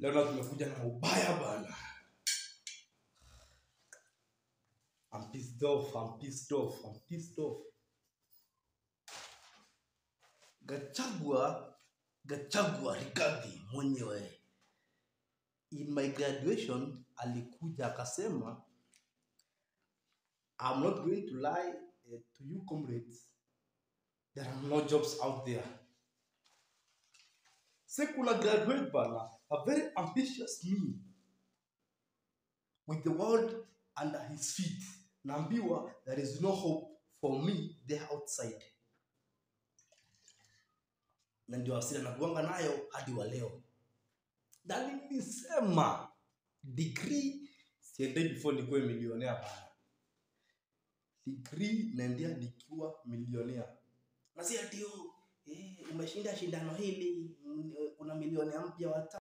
Leo na tumekuja na ubaya bana. I'm pissed off, I'm pissed off, I'm pissed off. Gachagua, Gachagua Rigathi mwenyewe in my graduation alikuja akasema I'm not going to lie eh, to you comrades. There are no jobs out there. Secular graduate bana, a very ambitious me with the world under his feet. Naambiwa there is no hope for me there outside. Na ndio asili nakuanga nayo hadi wa leo. Na nilisema degree siendei before nikuwe milionea bana. Degree naendea nikiwa milionea. Na si ati oh, eh, umeshinda shindano hili, mm, una milionea mpya wa